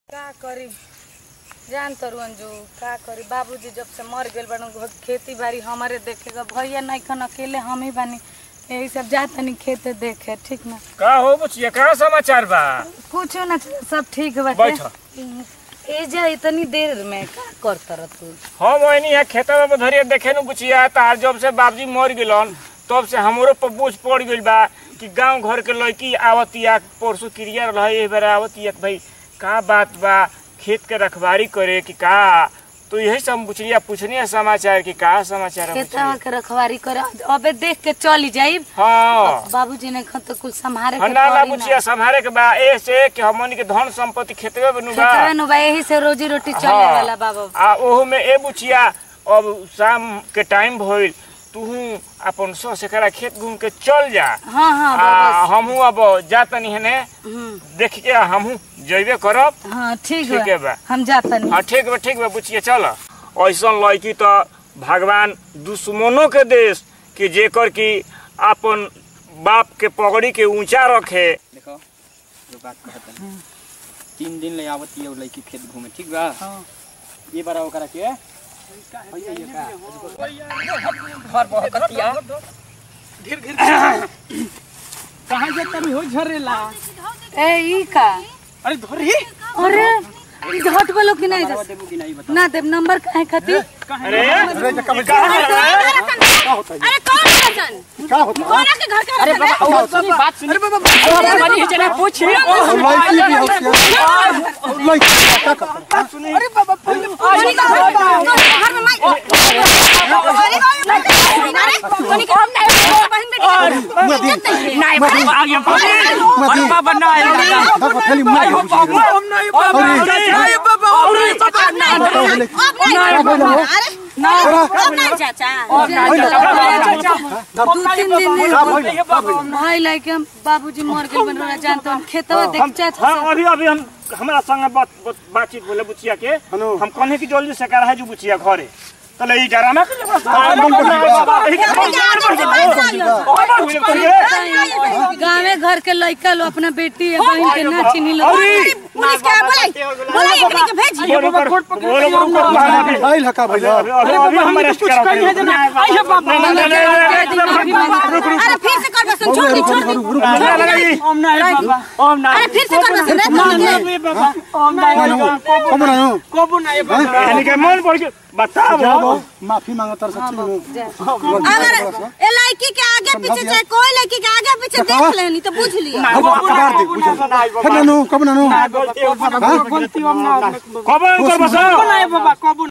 का करी जान तरू अंजू का करी बाबूजी जब से मर गए बन खेती बाड़ी हमारे देखेगा भैया नहीं खन अकेले हम ही बानी यही सब जातनी खेत देखे ठीक ना का हो बुचिया का समाचार बा कुछ ना सब ठीक बाटे बैठ ए जा इतनी देर में का करत रह तू हम ओइनी है खेतवा में धरिए देखे नु बुचिया तार जब से बाबूजी मर गेलन तब से हमरो पर बोझ पड़ गइल बा कि गांव घर के लड़की आवतिया परसों क्रिया रहे ए बेर आवतिया भाई का बात बा खेत के रखवारी करे कि का तो यही सब बुचिया पूछनी है समाचार कि का समाचार है खेतवा बुचिया? के रखवारी कर अबे देख के चली जाइब हाँ बाबूजी ने खत कुल संभारे हाँ, के ना ना पड़ी बुचिया संभारे के बा ए से कि हमनी के धन संपत्ति खेतवे में नु बा खेतवा नु बा यही से रोजी रोटी चले हाँ। वाला बाबा आ ओहू में ए बुचिया अब शाम के टाइम भइल तूहू अपन सौ सेकड़ा खेत घूम के चल जा हाँ हाँ आ बाबा हमहू अब जातनी हने हम्म, देख के हमहू जइबे करब हाँ ठीक ठीक है बा बा। हम जातनी हाँ ठीक बा ठीक बा बुचिया चल ऐसन लड़की तो भगवान दुश्मनों के देश कि जेकर की अपन बाप के पगड़ी के ऊंचा रखे देखो जो बात कहत हन तीन दिन ले आवत ये लड़की खेत घूमे ठीक बा हाँ। ये बारा ओकरा के भैया ये का घर बहकतिया कहाँ जाता मैं हो झरेला ए ई का अरे धरी अरे ई घट बोलो कि नहीं जा देबू कि नहीं बता ना देव नंबर काहे खातिर अरे ये कहाँ जा रहा है? अरे कौन है सन कोना के घर का अरे बाबा और सुनी बात सुनी अरे बाबा बनी जना पूछ कोनी का घर घर में माई अरे कोनी का हम नहीं बहन बेटी नहीं बाबा आ गया बाबा अरे बाबा ना आएगा नहीं हो बाबा हम नहीं बाबा नहीं बाबा और नहीं अरे अब नहीं चाचा दू तीन दिन भाई लाइक हम बाबूजी मर गए बन रहा जानते हम खेतवा देख चाचा हाँ अभी अभी हम हमारा संग बात बात- बातचीत बोले बुचिया के हम कहने की जल्दी से करा है जो बुचिया घरे तले ई जरा ना कर गाँवे घर के लड़का लो अपना बेटी है बहन के ना चिन्ही लो पुलिस के बोलाई बोलाई अपने के भेज आइल हका भैया अभी हम अरेस्ट करा अरे फिर से कर सुन छोड़ दी छोड़ दी ओम नहीं बाबा ओम अरे फिर से कर सुन रे छोड़ दे नहीं बाबा ओम नहीं कब ना हो कबू नहीं बाबा यानी के मन पड़ के बताओ जाओ माफी मांगता रह सच्ची में अगर ए लड़की के आगे पीछे चाहे कोई लड़की के आगे पीछे देख लेनी तो बुझ लियो कबार दे बुझल फिर ना नो कब ना नो गलती ओम ना कब कर बसा नहीं बाबा कबू